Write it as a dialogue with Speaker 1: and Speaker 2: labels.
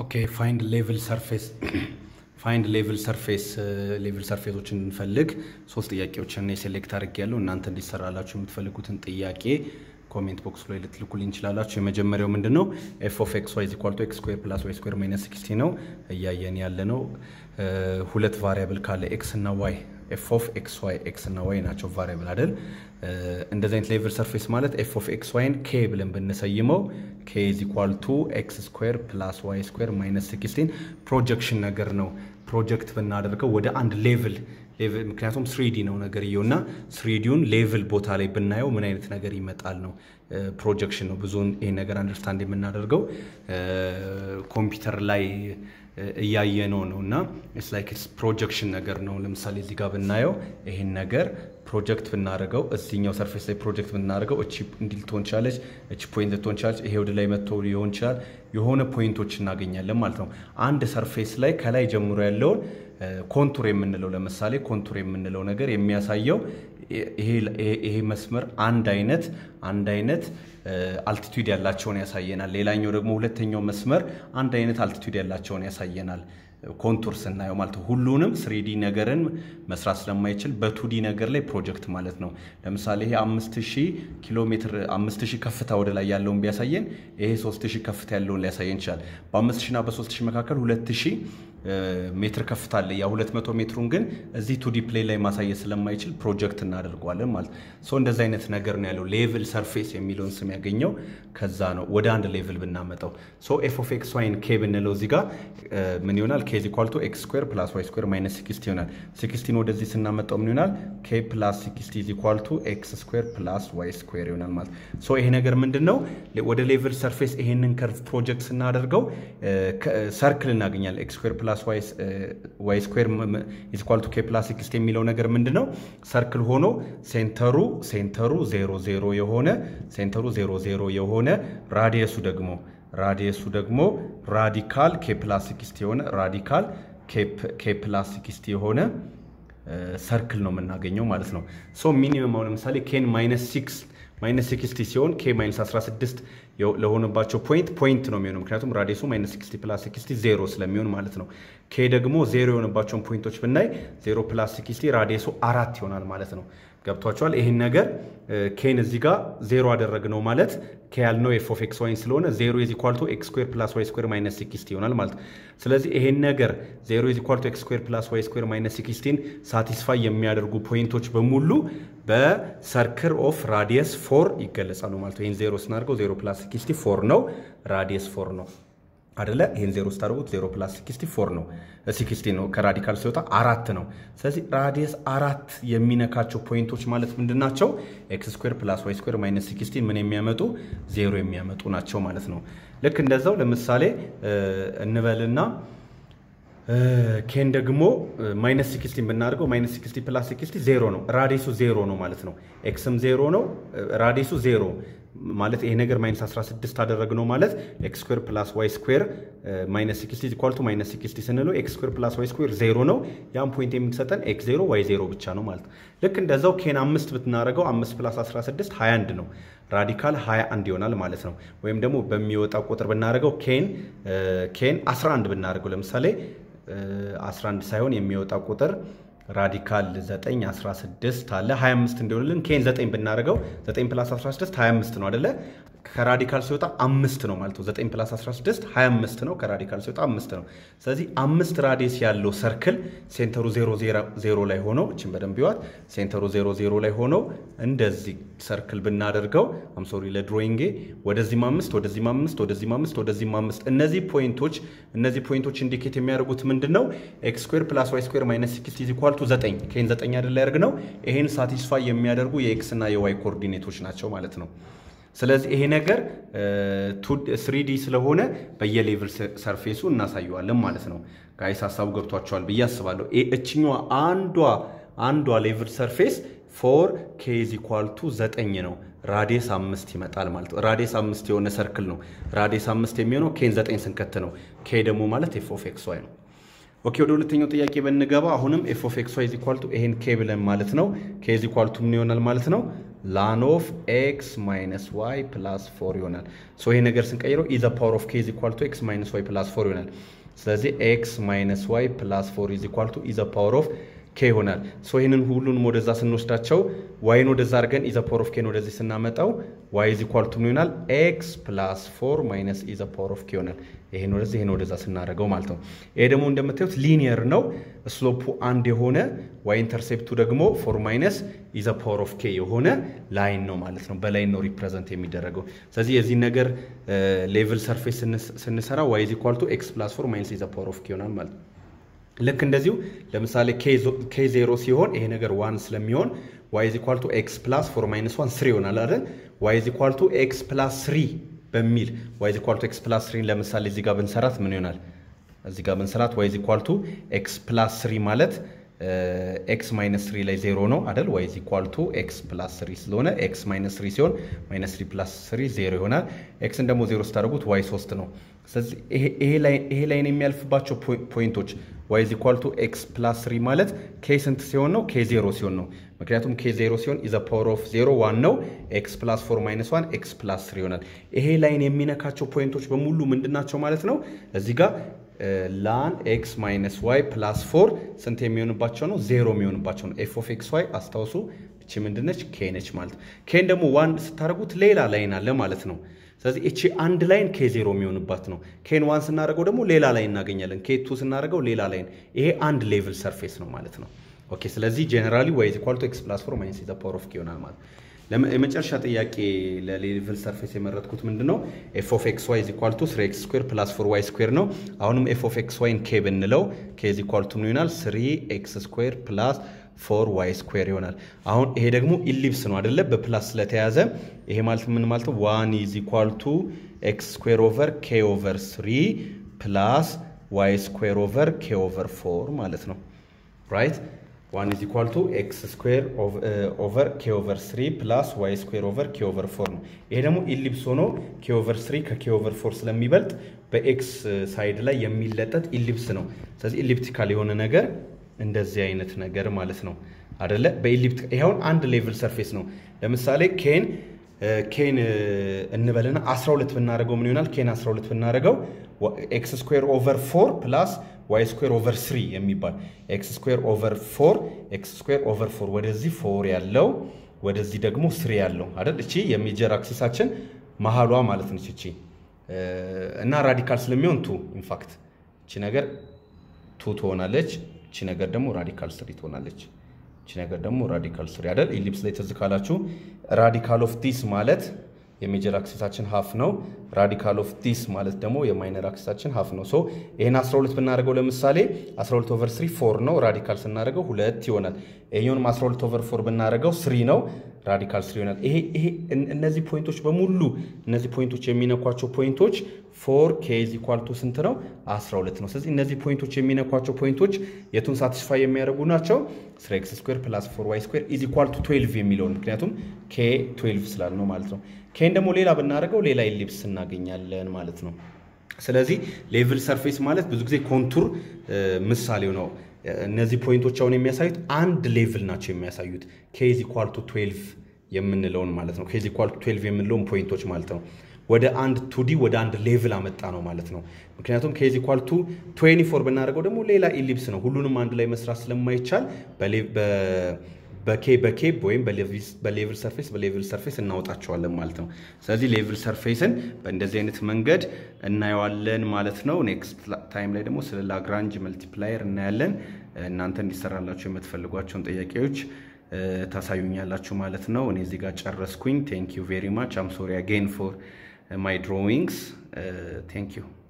Speaker 1: ኦኬ ፋይንድ ሌቭል ሰርፌስ ፋይንድ ሌቭል ሰርፌስ ሌቭል ሰርፌሶችን እንፈልግ ሶስት ጥያቄዎችን እኔ ሴሌክት አድርጌያለሁ። እናንተ እንዲሰራላችሁ የምትፈልጉትን ጥያቄ ኮሜንት ቦክስ ላይ ልትልኩልኝ እንችላላችሁ። የመጀመሪያው ምንድን ነው? ኤፍ ኦፍ ኤክስ ዋይ ኢኳል ቱ ኤክስ ስኩዌር ፕላስ ዋይ ስኩዌር ማይነስ ሲክስቲ ነው እያየን ያለ ነው። ሁለት ቫሪያብል ካለ ኤክስ እና ዋይ ኤፍ ኦፍ ኤክስ ዋይ ኤክስ እና ዋይ ናቸው ቫሪያብል አይደል? እንደዚህ አይነት ሌቭል ሰርፌስ ማለት ኤፍ ኦፍ ኤክስ ዋይን ኬ ብለን ብንሰይመው ኬ ኢዝ ኢኳል ቱ ኤክስ ስኩዌር ፕላስ ዋይ ስኩዌር ማይነስ ሲክስቲን ፕሮጀክሽን ነገር ነው። ፕሮጀክት ብናደርገው ወደ አንድ ሌቭል ምክንያቱም ስሪዲ ነው ነገርየው እና ስሪዲውን ሌቭል ቦታ ላይ ብናየው ምን አይነት ነገር ይመጣል ነው ፕሮጀክሽን ነው። ብዙውን ይሄን ነገር አንደርስታንድ የምናደርገው ኮምፒውተር ላይ እያየነው ነው እና ኢትስ ላይክ ኢትስ ፕሮጀክሽን ነገር ነው። ለምሳሌ እዚህ ጋር ብናየው ይሄን ነገር ፕሮጀክት ብናደርገው እዚኛው ሰርፌስ ላይ ፕሮጀክት ብናደርገው እቺ እንዲህ ልትሆን ቻለች፣ እቺ ፖይንት ልትሆን ቻለች፣ ይሄ ወደ ላይ መጥቶ ሊሆን ይችላል። የሆነ ፖይንቶች እናገኛለን ማለት ነው። አንድ ሰርፌስ ላይ ከላይ ጀምሮ ያለውን ኮንቱር የምንለው ለምሳሌ ኮንቱር የምንለው ነገር የሚያሳየው ይሄ መስመር አንድ አይነት አንድ አይነት አልቲቱድ ያላቸውን ያሳየናል። ሌላኛው ደግሞ ሁለተኛው መስመር አንድ አይነት አልቲቱድ ያላቸውን ያሳየናል። ኮንቱር ስናየው ማለት ነው። ሁሉንም ስሪዲ ነገርን መስራት ስለማይችል በቱዲ ነገር ላይ ፕሮጀክት ማለት ነው። ለምሳሌ ይሄ አምስት ሺህ ኪሎ ሜትር አምስት ሺህ ከፍታ ወደ ላይ ያለውን ቢያሳየን ይሄ ሶስት ሺህ ከፍታ ያለውን ሊያሳየን ይችላል። በአምስት ሺህ እና በሶስት ሺህ መካከል ሁለት ሺህ ሜትር ከፍታ አለ። ያ 200 ሜትሩን ግን እዚህ ቱዲ ፕሌን ላይ ማሳየት ስለማይችል ፕሮጀክት እናደርገዋለን ማለት ሶ እንደዚህ አይነት ነገር ነው ያለው። ሌቭል ሰርፌስ የሚለውን ስም ያገኘው ከዛ ነው። ወደ አንድ ሌቭል ብናመጣው ሶ ኤፍ ኦፍ ኤክስ ዋይን ኬ ብንለው እዚህ ጋር ምን ይሆናል? ኬ ኢዝ ኢኳል ቱ ኤክስ ስኩዌር ፕላስ ዋይ ስኩዌር ማይነስ ሲክስቲ ይሆናል። ሲክስቲን ወደዚህ ስናመጣው ምን ይሆናል? ኬ ፕላስ ሲክስቲ ኢዝ ኢኳል ቱ ኤክስ ስኩዌር ፕላስ ዋይ ስኩዌር ይሆናል ማለት ሶ ይሄ ነገር ምንድን ነው? ወደ ሌቭል ሰርፌስ ይሄንን ከርቭ ፕሮጀክት ስናደርገው ሰርክል እናገኛለን። ኤክስ ስኩዌር ፕላስ ዋይ ስኩዌር ኢዝ ኢኳል ቱ ኬ ፕላስ ሲክስቲ የሚለው ነገር ምንድን ነው? ሰርክል ሆኖ ሴንተሩ ሴንተሩ ዜሮ ዜሮ የሆነ ሴንተሩ ዜሮ ዜሮ የሆነ ራዲየሱ ደግሞ ራዲየሱ ደግሞ ራዲካል ኬ ፕላስ ሲክስቲ የሆነ ራዲካል ኬ ፕላስ ሲክስቲ የሆነ ሰርክል ነው የምናገኘው ማለት ነው። ሶ ሚኒመም አሁን ለምሳሌ ኬን ማይነስ ሲክስ ማይነስ ሲክስቲ ሲሆን ኬ ማይነስ 16 ለሆነባቸው ፖይንት ፖይንት ነው የሚሆነው። ምክንያቱም ራዲየሱ ማይነስ ሲክስቲ ፕላስ ሲክስቲ ዜሮ ስለሚሆን ማለት ነው። ኬ ደግሞ ዜሮ የሆነባቸውን ፖይንቶች ብናይ ዜሮ ፕላስ ሲክስቲ ራዲየሱ አራት ይሆናል ማለት ነው። ገብቷቸዋል። ይህን ነገር ኬን እዚህ ጋር ዜሮ አደረግነው ማለት ኬ ያልነው ኤፍ ኦፍ ኤክስ ዋይን ስለሆነ ዜሮ ኢዝ ኢኳል ቱ ኤክስ ስኩዌር ፕላስ ዋይ ስኩዌር ማይነስ ሲክስቲ ይሆናል ማለት ነው። ስለዚህ ይሄን ነገር ዜሮ ኢዝ ኢኳል ቱ ኤክስ ስኩዌር ፕላስ ዋይ ስኩዌር ማይነስ ሲክስቲን ሳቲስፋይ የሚያደርጉ ፖይንቶች በሙሉ በሰርክል ኦፍ ራዲየስ ፎር ይገለጻሉ ማለት ነው። ይህን ዜሮ ስናደርገው ዜሮ ፕላስ ሲክስቲ ፎር ነው፣ ራዲየስ ፎር ነው አደለ? ይህን ዜሮ ስታደርጉት ዜሮ ፕላስ ሲክስቲ ፎር ነው፣ ሲክስቲ ነው። ከራዲካል ሲወጣ አራት ነው። ስለዚህ ራዲየስ አራት የሚነካቸው ፖይንቶች ማለት ምንድን ናቸው? ኤክስ ስኩዌር ፕላስ ዋይ ስኩዌር ማይነስ ሲክስቲ ምን የሚያመጡ ዜሮ የሚያመጡ ናቸው ማለት ነው። ልክ እንደዛው ለምሳሌ እንበልና ኬን ደግሞ ማይነስ ሲክስቲን ብናደርገው ማይነስ ሲክስቲ ፕላስ ሲክስቲ ዜሮ ነው። ራዲየሱ ዜሮ ነው ማለት ነው። ኤክስም ዜሮ ነው፣ ራዲየሱ ዜሮ ማለት ይሄ ነገር ማይነስ 16 አደረግነው ማለት ኤክስ ስኩዌር ፕላስ ዋይ ስኩዌር ማይነስ ሲክስቲ ኢኳል ቱ ማይነስ ሲክስቲ ስንለው ኤክስ ስኩዌር ፕላስ ዋይ ስኩዌር ዜሮ ነው። ያም ፖይንት የምትሰጠን ኤክስ ዜሮ ዋይ ዜሮ ብቻ ነው ማለት ነው። ልክ እንደዛው ኬን አምስት ብትናደርገው አምስት ፕላስ 16 21 ነው። ራዲካል 21 ይሆናል ማለት ነው። ወይም ደግሞ በሚወጣ ቁጥር ብናደርገው ኬን ኬን 11 ብናደርገው ለምሳሌ 11 ሳይሆን የሚወጣ ቁጥር ራዲካል 9 16 አለ 25 እንዲሆንልን ኬን 9 ብናደርገው 9 ፕላስ 16 25 ነው አደለ? ከራዲካል ሲወጣ አምስት ነው ማለት ነው። 9 ፕላስ 16 25 ነው። ከራዲካል ሲወጣ አምስት ነው። ስለዚህ አምስት ራዲየስ ያለው ሰርክል ሴንተሩ 0 ላይ ሆኖ እችን በደንብ ይዋት ሴንተሩ 0 ላይ ሆኖ እንደዚህ ሰርክል ብናደርገው አም ሶሪ ለድሮይንጌ ወደዚህም አምስት ወደዚህም አምስት ወደዚህም አምስት ወደዚህም አምስት እነዚህ ፖይንቶች እነዚህ ፖይንቶች ኢንዲኬት የሚያደርጉት ምንድን ነው? ኤክስ ስኩዌር ፕላስ ዋይ ስኩዌር ማይነስ ሲክስቲ ኢዝ ኢኳል ቱ 9 ከይን 9 አይደለ ያደርግ ነው። ይሄን ሳቲስፋይ የሚያደርጉ የኤክስ እና የዋይ ኮኦርዲኔቶች ናቸው ማለት ነው። ስለዚህ ይሄ ነገር ስሪዲ ስለሆነ በየሌቭል ሰርፌሱ እናሳየዋለን ማለት ነው። ጋይስ ሀሳቡ ገብቷቸዋል ብዬ አስባለሁ። እችኛዋ አንዷ አንዷ ሌቭል ሰርፌስ ፎር ኬ ኢዝ ኢኳል ቱ ዘጠኝ ነው። ራዲየስ አምስት ይመጣል ማለት ነው። ራዲየስ አምስት የሆነ ሰርክል ነው። ራዲየስ አምስት የሚሆነው ኬን ዘጠኝ ስንከት ነው። ኬ ደግሞ ማለት ኤፍ ኦፍ ኤክስ ዋይ ነው። ኦኬ ወደ ሁለተኛው ጥያቄ ብንገባ አሁንም ኤፍ ኦፍ ኤክስ ዋይ ኢዝ ኢኳል ቱ ይሄን ኬ ብለን ማለት ነው። ኬ ኢዝ ኢኳል ቱ ምን ይሆናል ማለት ነው? ላን ኦፍ ኤክስ ማይነስ ዋይ ፕላስ ፎር ይሆናል። ሶ ይሄ ነገር ስንቀይረው ኢዘ ፓወር ኦፍ ኬ ኢዝ ኢኳል ቱ ኤክስ ማይነስ ዋይ ፕላስ ፎር ይሆናል። ስለዚህ ኤክስ ማይነስ ዋይ ፕላስ ፎር ኢዝ ኢኳል ቱ ኢዘ ፓወር ኦፍ ኬ ይሆናል። ሶ ይህንን ሁሉንም ወደዛ ስንወስዳቸው ዋይን ወደዛ አድርገን ኢዘ ፓወር ኦፍ ኬን ወደዚህ ስናመጣው ዋይ ኢዝ ኢኳል ቱ ምን ይሆናል? ኤክስ ፕላስ ፎር ማይነስ ኢዘ ፓወር ኦፍ ኬ ይሆናል። ይሄን ወደዚህ ይሄን ወደዛ ስናደርገው ማለት ነው። ይሄ ደግሞ እንደምታዩት ሊኒየር ነው። ስሎፑ አንድ የሆነ ዋይ ኢንተርሴፕቱ ደግሞ ፎር ማይነስ ኢዘ ፓወር ኦፍ ኬ የሆነ ላይን ነው ማለት ነው። በላይን ነው ሪፕሬዘንት የሚደረገው። ስለዚህ የዚህ ነገር ሌቭል ሰርፌስ ስንሰራ ዋይ ኢዝ ኢኳል ቱ ኤክስ ፕላስ ፎር ማይነስ ኢዘ ፓወር ኦፍ ኬ ይሆናል ማለት ነው። ልክ እንደዚሁ ለምሳሌ ኬ ዜሮ ሲሆን ይሄ ነገር ዋን ስለሚሆን ዋይ ኢዝ ኢኳል ቱ ኤክስ ፕላስ ፎር ማይነስ ዋን ስሪ ይሆናል አይደል? ዋይ ኢዝ ኢኳል ቱ ኤክስ ፕላስ ስሪ በሚል ዋይ ኢዝ ኢኳል ቱ ኤክስ ፕላስ ስሪን ለምሳሌ እዚህ ጋር ብንሰራት ምን ይሆናል? እዚህ ጋር ብንሰራት ዋይ ኢዝ ኢኳል ቱ ኤክስ ፕላስ ስሪ ማለት ኤክስ ማይነስ ስሪ ላይ ዜሮ ነው አይደል? ዋይ ኢዝ ኢኳል ቱ ኤክስ ፕላስ ስሪ ስለሆነ ኤክስ ማይነስ ስሪ ሲሆን ማይነስ ስሪ ፕላስ ስሪ ዜሮ ይሆናል። ኤክስን ደግሞ ዜሮ ስታደርጉት ዋይ ሶስት ነው። ስለዚህ ይሄ ላይን የሚያልፍባቸው ፖይንቶች ዋይ ኢዝ ኢኳል ቱ ኤክስ ፕላስ ስሪ ማለት ኬ ስንት ሲሆን ነው? ኬ ዜሮ ሲሆን ነው። ምክንያቱም ኬ ዜሮ ሲሆን ኢዘ ፓወር ኦፍ ዜሮ ዋን ነው። ኤክስ ፕላስ ፎር ማይነስ ዋን ኤክስ ፕላስ ስሪ ይሆናል። ይሄ ላይን የሚነካቸው ፖይንቶች በሙሉ ምንድን ናቸው ማለት ነው? እዚህ ጋር ላን ኤክስ ማይነስ ዋይ ፕላስ ፎር ስንት የሚሆንባቸው ነው? ዜሮ የሚሆንባቸው ነው። ኤፍ ኦፍ ኤክስ ዋይ አስታውሱ፣ እቺ ምንድነች? ኬ ነች ማለት ኬን ደግሞ ዋን ስታደርጉት ሌላ ላይን አለ ማለት ነው። ስለዚህ እቺ አንድ ላይን ኬ ዜሮ የሚሆንባት ነው። ኬን ዋን ስናደርገው ደግሞ ሌላ ላይን እናገኛለን። ኬ ቱ ስናደርገው ሌላ ላይን። ይሄ አንድ ሌቭል ሰርፌስ ነው ማለት ነው። ኦኬ ስለዚህ ጀነራሊ ዋይ ኢዝ ኢኳል ቱ ኤክስ ፕላስ ፎር ማይነስ ዘ ፓወር ኦፍ ኬ ይሆናል ማለት የመጨረሻ ጥያቄ ለሌቭል ሰርፌስ የመረጥኩት ምንድን ነው? ኤፍ ኦፍ ኤክስ ዋይ ኢዝ ኢኳል ቱ ስሪ ኤክስ ስኩዌር ፕላስ ፎር ዋይ ስኩዌር ነው። አሁንም ኤፍ ኦፍ ኤክስ ዋይን ኬ ብንለው ኬ ኢዝ ኢኳል ቱ ምን ይሆናል? ስሪ ኤክስ ስኩዌር ፕላስ ፎር ዋይ ስኩዌር ይሆናል። አሁን ይሄ ደግሞ ኢሊፕስ ነው አደለ? በፕላስ ስለተያዘ ይሄ ማለት ምን ማለት ነው? ዋን ኢዝ ኢኳል ቱ ኤክስ ስኩዌር ኦቨር ኬ ኦቨር ስሪ ፕላስ ዋይ ስኩዌር ኦቨር ኬ ኦቨር ፎር ማለት ነው ራይት ዋን ኢዝ ኢኳል ቱ ኤክስ ስኩዌር ኦቨር ኬ ኦቨር ስሪ ፕላስ ዋይ ስኩዌር ኦቨር ኬ ኦቨር ፎር ነው። ይሄ ደግሞ ኢሊፕስ ሆኖ ኬ ኦቨር ስሪ ከኬ ኦቨር ፎር ስለሚበልጥ በኤክስ ሳይድ ላይ የሚለጠጥ ኢሊፕስ ነው። ስለዚህ ኢሊፕቲካል የሆነ ነገር እንደዚህ አይነት ነገር ማለት ነው አደለ? በኢሊፕት ይኸውን አንድ ሌቭል ሰርፌስ ነው። ለምሳሌ ኬን ኬን እንበልና 12 ብናደርገው ምን ይሆናል? ኬን 12 ብናደርገው ኤክስ ስኩዌር ኦቨር ፎር ፕላስ ዋይ ስኩዌር ኦቨር ስሪ የሚባል ኤክስ ስኩዌር ኦቨር ፎር ኤክስ ስኩዌር ኦቨር ፎር ወደዚህ ፎር ያለው ወደዚህ ደግሞ ስሪ ያለው አይደል? እቺ የሜጀር አክሲሳችን መሀሏ ማለት ነች እቺ እና ራዲካል ስለሚሆን ቱ ኢንፋክት እቺ ነገር ቱ ትሆናለች። እቺ ነገር ደግሞ ራዲካል ስሪ ትሆናለች። እቺ ነገር ደግሞ ራዲካል ስሪ አይደል? ኢሊፕስ ላይ ትዝ ካላችሁ ራዲካል ኦፍ ዲስ ማለት የሜጀር አክሲሳችን ሀፍ ነው። ራዲካል ኦፍ ዲስ ማለት ደግሞ የማይነር አክሲሳችን ሀፍ ነው። ሶ ይህን 12 ብናደርገው ለምሳሌ 12 ኦቨር 3 ፎር ነው። ራዲካል ስናደርገው ሁለት ይሆናል። ይሄኛውንም 12 ኦቨር ፎር ብናደርገው ስሪ ነው። ራዲካል ስሪ ይሆናል። ይሄ ይሄ እነዚህ ፖይንቶች በሙሉ እነዚህ ፖይንቶች የሚነኳቸው ፖይንቶች ፎር ኬ ኢዝ ኢኳል ቱ ስንት ነው? 12 ነው። ስለዚህ እነዚህ ፖይንቶች የሚነኳቸው ፖይንቶች የቱን ሳቲስፋይ የሚያደርጉ ናቸው? ስሪ ኤክስ ስኩዌር ፕላስ ፎር ዋይ ስኩዌር ኢዝ ኢኳል ቱ 12 የሚለውን ምክንያቱም ኬ 12 ስላል ነው ማለት ነው። ኬን ደግሞ ሌላ ብናደርገው ሌላ ኢሊፕስ እናገኛለን ማለት ነው። ስለዚህ ሌቭል ሰርፌስ ማለት ብዙ ጊዜ ኮንቱር ምሳሌው ነው። እነዚህ ፖይንቶች አሁን የሚያሳዩት አንድ ሌቭል ናቸው የሚያሳዩት ኬዝ ኢኳል ቱ 12 የምንለውን ማለት ነው። ኬዝ ኢኳል ቱ 12 የምንለውን ፖይንቶች ማለት ነው። ወደ አንድ ቱዲ ወደ አንድ ሌቭል አመጣ ነው ማለት ነው። ምክንያቱም ኬዝ ኢኳል ቱ 24 ብናደርገው ደግሞ ሌላ ኢሊፕስ ነው። ሁሉንም አንድ ላይ መስራት ስለማይቻል በኬ በኬ ወይም በሌቭል ሰርፌስ በሌቭል ሰርፌስ እናወጣቸዋለን ማለት ነው። ስለዚህ ሌቭል ሰርፌስን በእንደዚህ አይነት መንገድ እናየዋለን ማለት ነው። ኔክስት ታይም ላይ ደግሞ ስለ ላግራንጅ መልቲፕላየር እናያለን። እናንተ እንዲሰራላችሁ የምትፈልጓቸውን ጥያቄዎች ታሳዩኛላችሁ ማለት ነው። እኔ እዚህ ጋር ጨረስኩኝ። ቴንክ ዩ ቬሪ ማች አም ሶሪ አጌን ፎር ማይ ድሮዊንግስ ቴንክ ዩ